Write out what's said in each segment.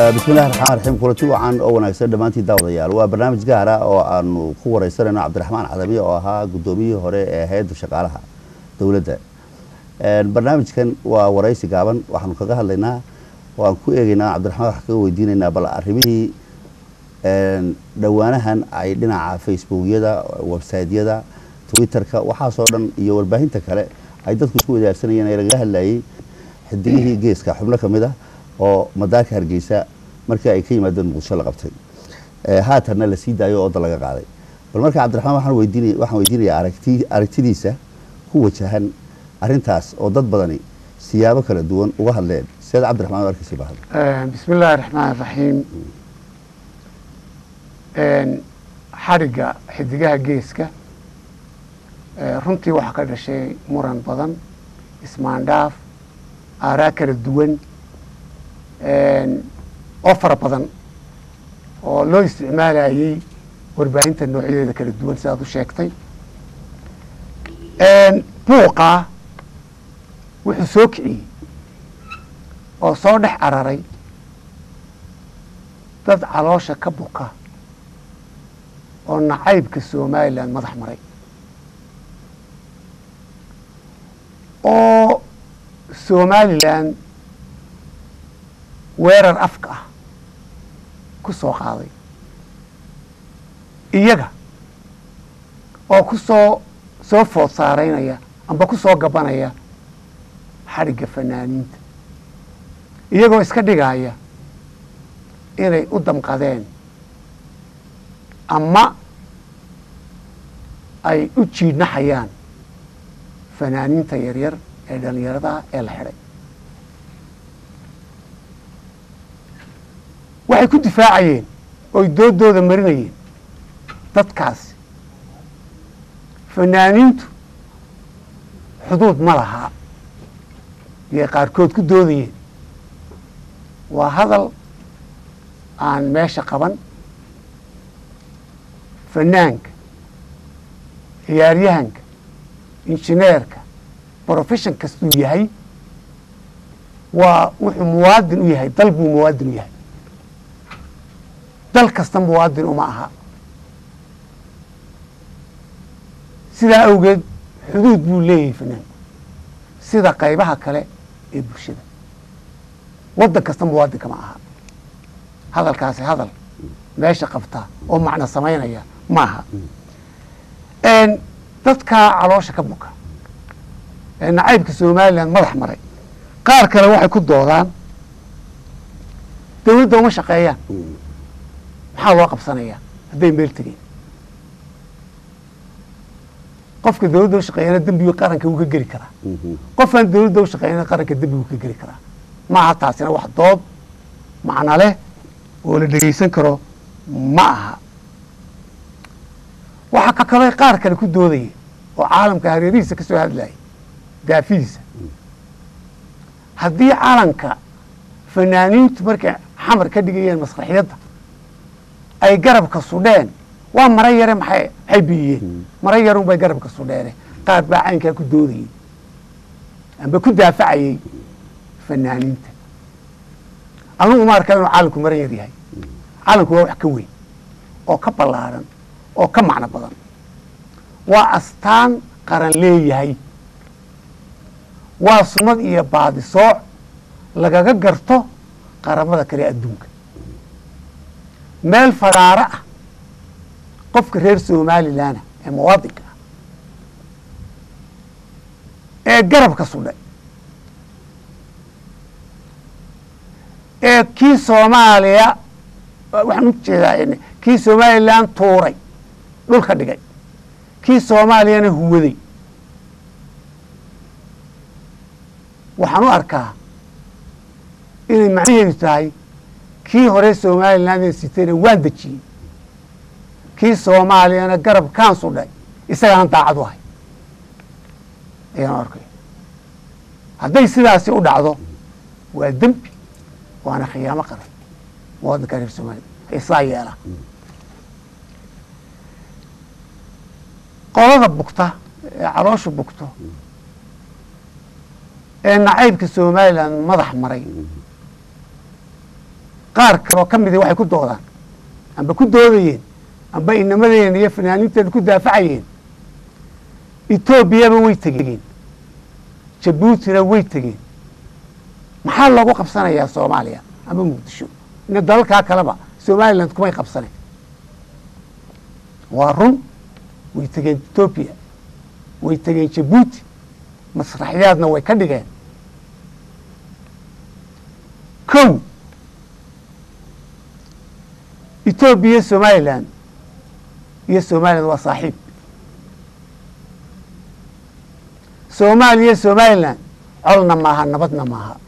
bismillahi raxmaan raxiim kulanti wacan oo wanaagsan dhammaantii daawadayaal waa barnaamij gaara oo aanu ku wareysanayno cabdiraxmaan cadabiye oo ahaa guddoomiyihii hore ee hay-adda shaqaalaha dowladda barnaamijkan waa wareysi gaaban waxaanu kaga hadlaynaa oo aan ku eegeynaa cabdiraxmaan wax kaga weydiinaynaa bal arrimihii dhowaanahan ay dhinaca facebookyada websiteyada twitterka waxaasoo dhan iyo warbaahinta kale ay dadku isku wadaagsanayeen ee lagaga hadlayay xidigihii geeska xubno ka mid ah oo madaarka hargeysa markii ay ka yimaadeen muqdisho la qabtay haatanna la sii daayo oo da laga qaaday bal marka cabdiraxmaan waxaan weydiinaya waxaan weydiinayaa aragti aragtidiisa ku wajahan arrintaas oo dad badani siyaabo kala duwan uga hadleen sideed cabdiraxmaan u arkaysa bahad bismi illaahi raxmaan raxiim xadhigga xidigaha geeska runtii waxaa ka dhashay muran badan ismaandhaaf aaraa kala duwan oo fara badan oo loo isticmaalayay warbaahinta noocyadeeda kala duwan sidaad u sheegtay buuqaa wuxuu soo kiciyey oo soo dhex cararay dad caloosha ka buka oo nacaybka somalilan madax maray oo somalilan weerar afka ah ku soo qaaday iyaga oo ku soo soo food saaraynaya amba ku soo gabanaya xadhigga fanaaniinta iyagoo iska dhigaya inay u damqadeen ama ay u jiidhnaxayaan fanaaniinta yaryar ee dhallinyaradaha ee la xidhay waxay ku difaacayeen oy doodooda marinayeen dadkaasi fanaaniintu xuduud ma lahaa iyay qaarkood ku doodayeen waa hadal aan meesha qaban fanaanka ciyaaryahanka injineerka brofession kastuu yahay waa wuxuu muwaadin u yahay dal buu muwaadin u yahay dal kasta muwaadin uma aha sidaa awgeed xuduud buu leeyahay fanaanku sida qaybaha kale ee bulshada waddan kasta muwaadinka ma aha hadalkaasi hadal meesha qabta oo macno samaynaya ma aha dadkaa caloosha ka buka ee nacaybka somalilan madax maray qaar kale waxay ku doodaan dawladda uma shaqeeyaan maxaa loo qabsanayaa hadday meel tegeen qofka dawladda ushaqeeyana dembigu qaranka wuu ka geli karaa qofaan dawladda ushaqeeyana qaranka dembigu ka geli karaa maaha taasina wax dood macno leh oo la dhegeysan karo ma aha waxaa ka kaloo qaar kale ku doodaya oo caalamka hareerihiisa ka soo hadlayay daafidiisa haddii calanka fanaaniintu markay xamar ka dhigayeen masraxiyadda ay garabka sudheen waa mara yare maxay maxay biyiyeen mara yarun bay garabka sudheene qaar baa caynkaa ku doodayey amba ku daafacayey fanaaniinta anugu ma arkaa inuu calanku mara yar yahay calanku waa wax ka weyn oo ka ballaaran oo ka macno badan waa astaan qaran leeyahay waa sumad iyo baadisooc lagaga garto qaramada kale adduunka meel fadhaaro ah qofka reer somalilanah ee muwaadinka ah ee garabka sudhay ee kii soomaaliya waxaan u jeedaa kii somalilan tuuray dhulka dhigay kii soomaaliyana huwaday waxaan u arkaa inay macnaheedu tahay kii hore somalilan sitayna waan dejiyey kii soomaaliyana garab kaan sudhay isagaana daacad u ahay ayaan arkay hadday sidaasi u dhacdo waa dembi waana khiyaamo qaran muwaadinka reer somaliya isaa yeela qolada bugta ee caloosha bugto ee nacaybka somalilan madax maray qaar kaloo ka midi waxay ku doodaan amba ku doodayeen amba inamadeen iyo fanaaniinteeda ku daafacayeen etoobiyaba way tegeen jabuutina way tegeen maxaa loogu qabsanayaa soomaaliya ama muqdisho ina dalalkaa kaleba somaliland kumay qabsanen waa run way tegeen etoobiya way tegeen jabuuti masraxyaadna way ka dhigeen kow etoobiya somaliland iyo somaliland waa saaxiib soomaaliya somaliland colna maaha nabadna maaha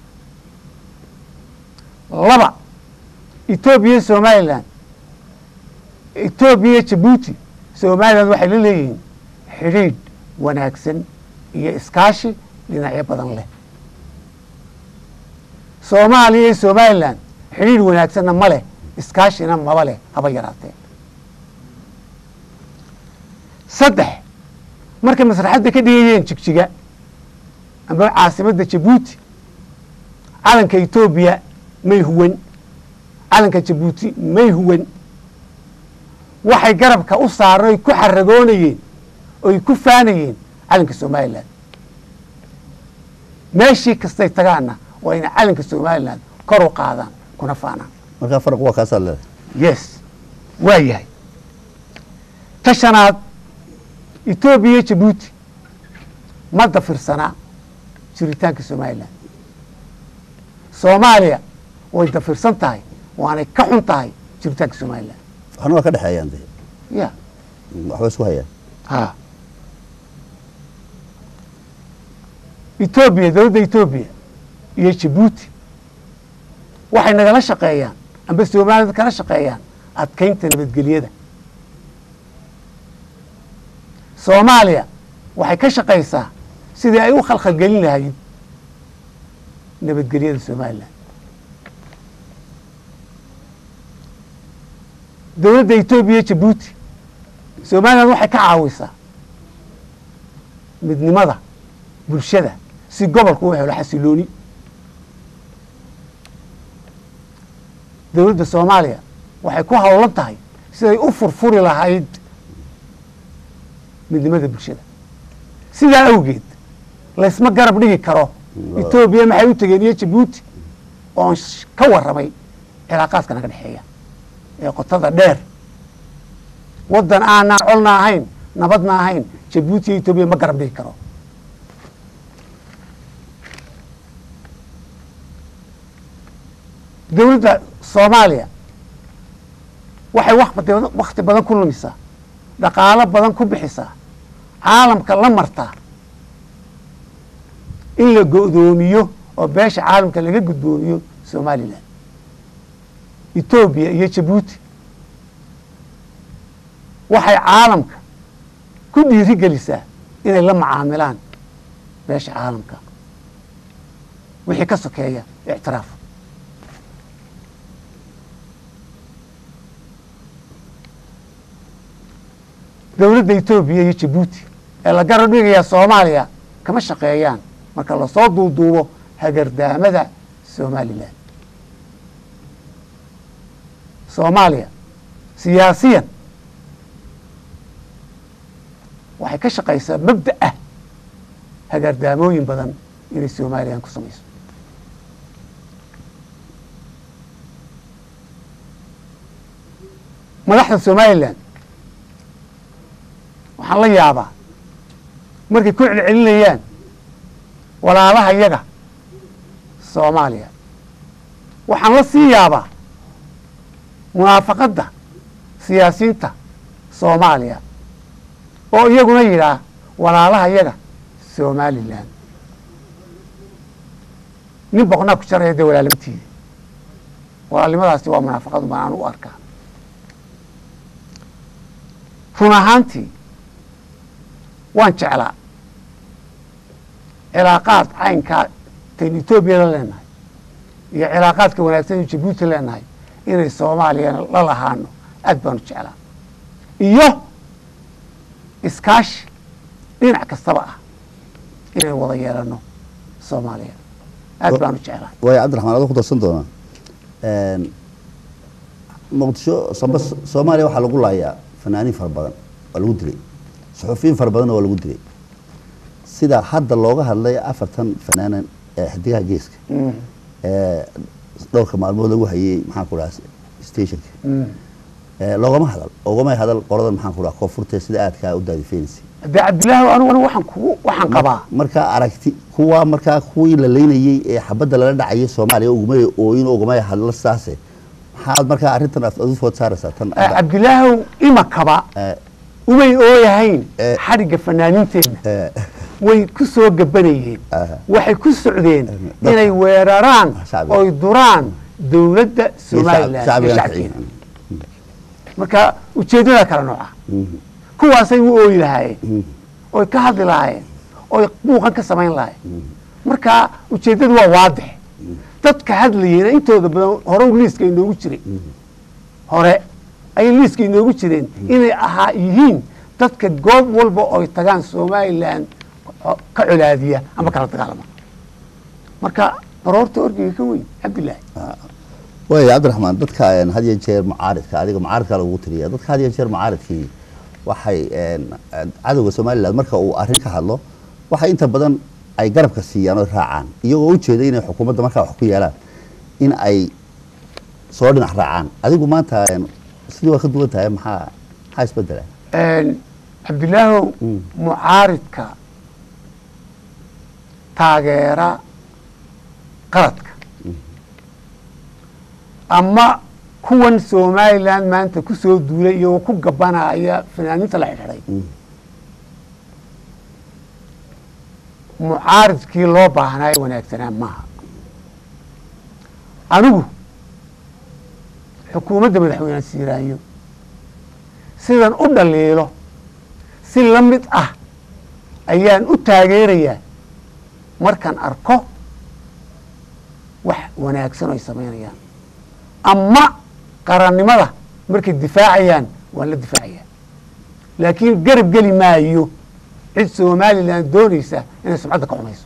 laba etoobiya somaliland etoobiya jabuuti somaliland waxay la leeyihiin xidhiidh wanaagsan iyo iskaashi dhinacyo badan leh soomaaliya iyo somaliland xidhiidh wanaagsanna ma leh iskaashina maba leh haba yaraatee saddex markay masraxadda ka dhigayeen jigjiga amba caasimadda jabuuti calanka etoobiya may huwan calanka jabuuti may huwan waxay garabka u saareen oy ku xaragoonayeen oy ku faanayeen calanka somaliland meeshii kastay tagaanna waa inay calanka somaliland kor u qaadaan kuna faanaan markaa faraq waa kaasaa leedahay yes waa yahay ta shanaad etoobiya jabuuti ma dafirsanaa jiritaanka somaliland soomaaliya way dafirsan tahay waanay ka xun tahay jiritaanka somaliland waxna waa ka dhexeeyaan de ya waxba isku hayaan ha etoobiya dowladda etoobiya iyo jabuuti waxay nagala shaqeeyaan amba somaliland kala shaqeeyaan adkeynta nabadgelyada soomaaliya waxay ka shaqaysaa sidii ay u khalkhalgelin lahayd nabadgelyada somaliland dowladda etoobiya jabuuti somaliland waxay ka caawisaa midnimada bulshada si gobolku u helo xasilooni dowladda soomaaliya waxay ku howlan tahay siday u furfuri lahayd midnimada bulshada sidaa awgeed laysma garab dhigi karo etoobiya maxay u tegeen iyo jabuuti oon ka warramay cilaaqaadka naga dhexeeya ee qotada dheer waddan aanaan colna ahayn nabadna ahayn jabuuti iyo etoobiya ma garab dhigi karo dowladda soomaaliya waxay wakti badan ku lumisaa dhaqaalo badan ku bixisaa caalamka la martaa in la go'doomiyo oo beesha caalamka laga gudboomiyo somalilan etoobiya iyo jabuuti waxay caalamka ku dhiiri gelisaa inay la macaamilaan beesha caalamka wixii ka sokeeya ictiraaf dowladda etoobiya iyo jabuuti ee la garab dhigayaa soomaaliya kama shaqeeyaan marka lasoo duuduubo hagardaamada somalilan soomaaliya siyaasiyan waxay ka shaqaysaa mabda ah hagardaamooyin badan inay somalilan ku samayso madaxda somalilan waxaan la yaabaa markay ku celcelinayaan walaalaha yaga soomaaliya waxaan la sii yaabaa munaafaqadda siyaasiyiinta soomaaliya oo iyaguna yidhaah walaalaha yaga somalilan nin boqnaa ku jaraya dee walaalnimatiida walaalnimadaasi waa munaafaqadu baan aan u arkaa run ahaantii waan jeclaa cilaaqaad caynkaa taynu etoobiya la leenahay iyo cilaaqaadka wanaagsan inu jabuuti leenahay inay soomaaliyana la lahaano aad baanu jeclaa iyo iskaashi dhinac kastaba ah inay wada yeelano soomaaliya aad baanu jeclaa waayo cabdiraxmaan adoo ku darsan doonaa Een, muqdisho samba soomaaliya waxaa lagu laayaa fanaaniin fara badan waa lagu dilay suxufiyiin fara badanna waa lagu dilay sida hadda looga hadlay afartan fanaanan ee xidigaha geeska ee dhowrka maalmood lagu hayay maxaan ku dhaha stationka ee loogama hadal oogama hadal qoladan maxaan ku dhaha koonfurta sida aadkaa u daadifeynaysa dee cabdilaahi aniguna waxaan kugu waxaan qabaa markaa aragti kuwa markaa kuwii la leynayey ee xabadda lala dhacayay soomaaliya ugumay ooyin ugumay hadla saase maxaad markaa arrintan aad u food saaraysaa tan Eh, cabdilaahow imakaba Eh, umay ooyahayn Eh. xadhigga fanaaniinteenna eh, way ku soo gabanayeen Aha. waxay ku socdeen dadka. inay weeraraan Shacbiga. oy duraan dowladda iyo somalilan iyo shacbiga shacbigeeda marka ujeeddada kala nooca Mhm. kuwaasay u ooyi lahaayeen Mhm. oy ka hadli lahaayeen oy muuqan ka samayn lahaayeen marka ujeeddadu waa waadix dadka hadlayena intooda badan hore liiska inoogu jiray hore ayay liiska inoogu jireen inay ahaa yihiin dadka goob walba oy tagaan somalilan o- ka colaadiya ama kala dagaalama marka baroorta orgiga ka weyn cabdilaahi waaya cabdiraxmaan dadka een, had iyo jeer mucaaridka adiga mucaaridka lagu tiriya dadka had iyo jeer mucaaridkii waxay een, cadowga somaliland marka uu arrin ka hadlo waxay inta badan ay garabka siiyaan oo raacaan iyagoo ujeeda inay xukuumadda markaa wax ku yeelaan in ay soo dhinac raacaan adigu maanta een, sidii waa ka duwan tahay maxaa maxaa isbedela cabdilaahow Mm. mucaaridka taageera qaladka ama kuwan somalilan maanta ku soo duulay iyagoo ku gabanaya fanaaniinta la xidhiidhay Mm. mucaaridkii loo baahnaa ee wanaagsanaa maaha anigu xukuumadda madaxweyne siiraanyo sidan u dhaliilo si la mid ah ayaan u taageerayaa markaan arko wax wanaagsan oo ay samaynayaan ama qarannimada markay difaacayaan waan la difaacayaa laakiin garab geli maayo cid somalilan doonaysa inay sumcadda ka xumayso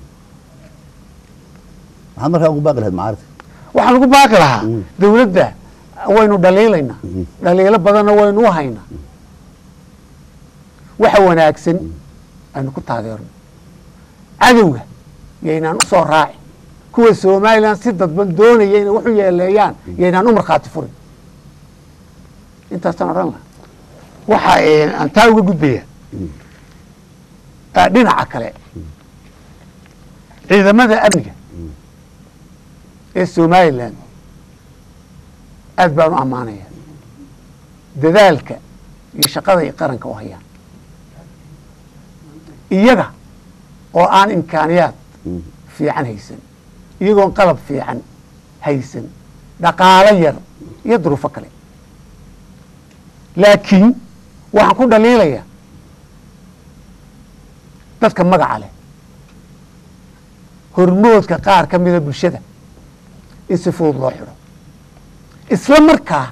maxaad markaa ugu baaqi lahayd mucaaridka waxaan ugu baaqi lahaa Mm. dawladda waynu dhaliilaynaa Mhm. dhaliilo badanna waynu u haynaa waxa wanaagsan aynu ku taageerno cadowga yaynaan u soo raacin kuwa somalilan si dadban doonaya inay wax u yeeleeyaan yaynaan u markhaati furin intaasaan odhan laha waxa eh, aan taa uga gudbaya ah, dhinaca kale ciidamada amniga ee somalilan aad baan u ammaanaya dadaalka iyo shaqada ay qaranka u hayaan iyaga oo aan imkaaniyaad Mm. fiican haysan iyagoon qalab fiican haysan dhaqaalo yar iyo duruufo kale laakiin waxaan ku dhaliilayaa dadka magaca leh hormoodka qaar ka mida bulshada in si fudud loo xidho isla markaa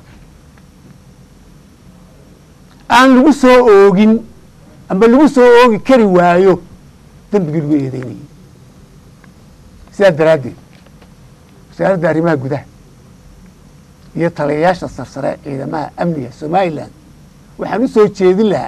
aan lagu soo oogin ama lagu soo oogi kari waayo dembigii lagu eedeynayay sidaas daraaddeed wasaaradda arrimaha gudaha iyo taliyayaasha sarsare ciidamaha amniga somalilan waxaan u soo jeedin lahaa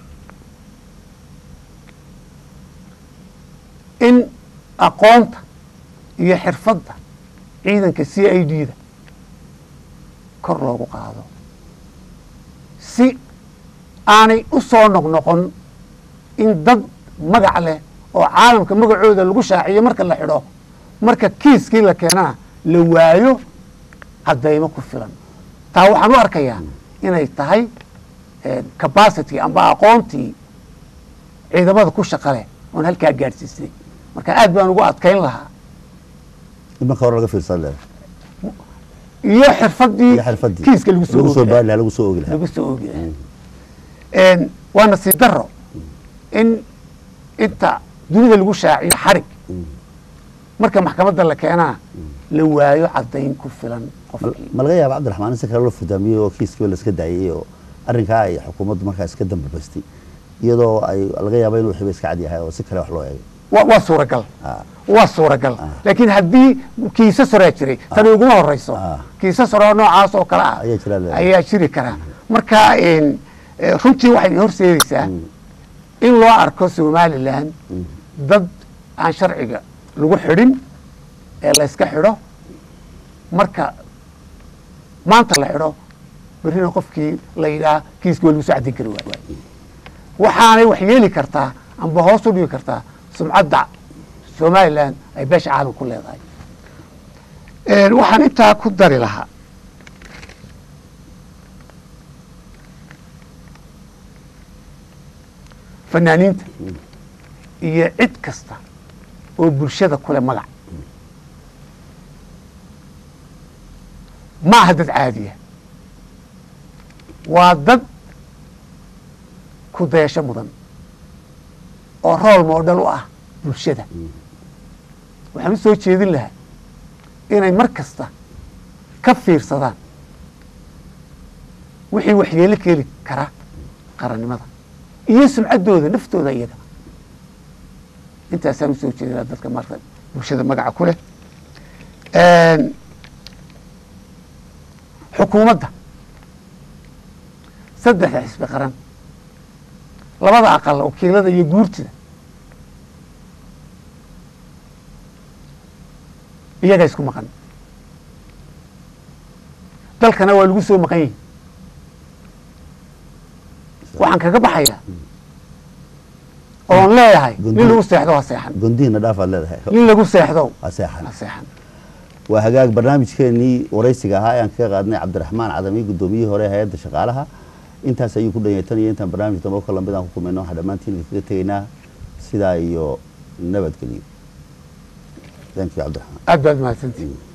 in aqoonta iyo xirfadda ciidanka c i d da kor loogu qaado si aanay u soo noqnoqon in dad magac leh oo caalamka magacooda lagu shaaciyo marka la xidho marka kiiskii la keenana la waayo caddaymo ku filan taa waxaan u arkayaa inay tahay capacity amba aqoontii ciidamada ku shaqa leh oon halkaa gaadhsiisnay marka aad baan ugu adkayn lahaa in marka hore laga fiirsan lahaa iyo xirfadii iyo xirfadii kiiska lagu soo lagu soo oogi baari lahaa lagu soo oogi lahaa lagu soo oogi lahaa waa nasiib daro in inta dunida lagu shaaciyo xarig marka maxkamadda la keenaa la waayo caddayn ku filan qofkii ma laga yaaba cabdiraxmaan in si kale loo fudaamiyey oo kiiskiiba la iska daayey oo arrinkaa ay xukuumaddu markaa iska dambabastay iyadoo ay laga yaaba inuu xiba iska cad yahay oo si kale wax loo eegay wa- waa suuragal Ah. waa suuragal laakiin haddii kiisas horaa jiray tani uguma horeyso Ah. kiisas horeo noocaas oo kale ah Ayaa jira leedahay. ayaa jiri karaa marka een, eh, runtii waxay horseedaysaa in loo arko somalilan dad aan sharciga lagu xidhin ee la yska xidho marka maanta la xidho berrina qofkii la yidhaah kiiska waa lagu soo cadin kari waay waxaanay wax yeeli kartaa amba hoos u dhigi kartaa sumcadda somalilan ay beesha caalam ku leedahay Een, waxaan intaa ku dari lahaa fanaaniinta iyo cid kasta oo bulshada kule magac ma aha dad caadiya waa dad ku dayasho mudan oo rool moodhal u ah bulshada waxaan u soo jeedin lahaa inay mar kasta ka fiirsadaan wixii waxyeelo keeli kara qarannimada iyo sumcaddooda naftooda iyaga intaasaan usoo jeedinaa dadka maarta bulshada magaca ku leh xukuumadda saddexda xisbi qaran labada aqal wakiilada iyo guurtida iyaga isku maqan dalkana waa lagu soo maqan yihi waxaan kaga baxayaa oon leeyahay nin lagu seexdo ha seexan gondihina dhaafaad leedahay nin lagu seexdo ha seexan ha seexan waa hagaag barnaamijkeenii waraysiga ahaa ayaan kaga qaadnay cabdiraxmaan cadami guddoomiyihii hore hay-adda shaqaalaha intaas ayuu ku dhanyay tan iyo intaan barnaamij dambe ka lamid aan ku kulmayno waxaan dhammaantiin kaga tegaynaa sidaa iyo nabadgelyo thank you cabdiraxmaan aad baad mahadsantihin